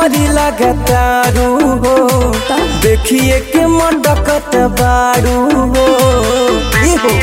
परी लगातारू हो देखिए के मडकत बारू हो ई हो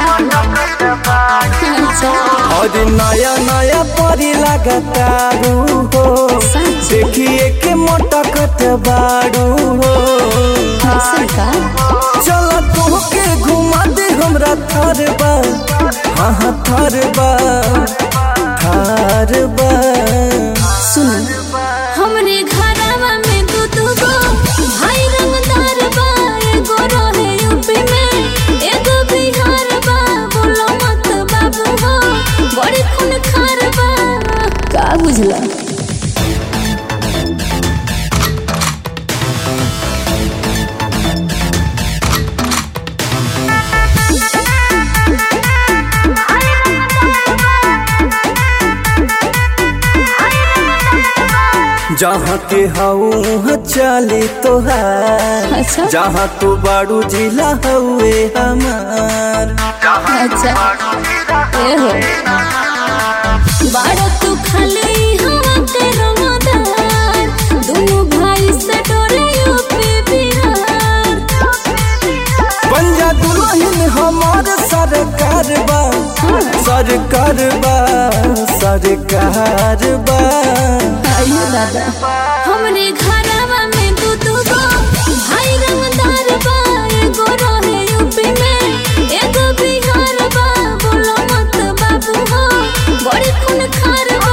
अच्छा और नया नया परी लगातारू हो सच देखिए के मटकत बारू हो ऐसा का चल तोहके घुमा दे हमरा थार बा हाँ हाँ थार बा थार बा सुन हमरे घरवा में दू दू गो भाई रंगदार बा एगो रहे यूपी में एगो बिहार बा बोलो मत बाबू हो बड़ी खून खार बा का बुझला जहाँ के हऊ चले तोहार अच्छा जहाँ तू बाड़ू जिला हउए हमार अच्छा ए हो बाड़ा तू खाली हवा के रंगदार दोनों भाई से डरे यूपी बिहार पंजा दुल्हन हमार सरकार बा सरकार बा सरकार बा आइयो दादा हमरे घरवा में दू दू गो भाई रंगदार बा एगो रहे यूपी में एगो बिहार बा बोलो मत बाबू हो बड़ी खून खार बा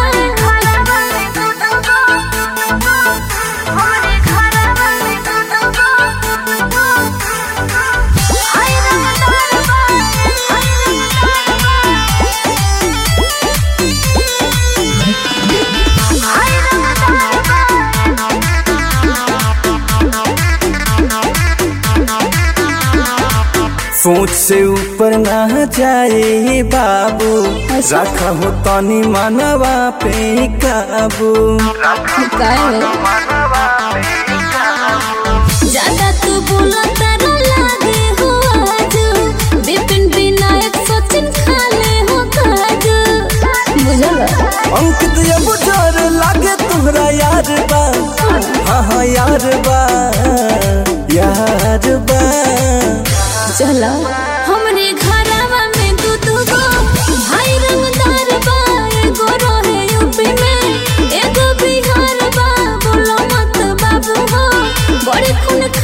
सोच से ऊपर ना जाए बाबू अच्छा। रखा हो तनी मनवा पे काबू काय ज्यादा तू बोलो तारा लागे हो आज विपिन विनायक सचिन खाले हो काज बुझल अंकित ये बुझार लागे तुहरा यार बा हाँ हाँ यार बा यार बा चला हमरे घरवा में दू दू गो भाई रंगदार बा एगो रहे यूपी में एगो बिहार बा बोलो मत बाबू हो बड़ी खून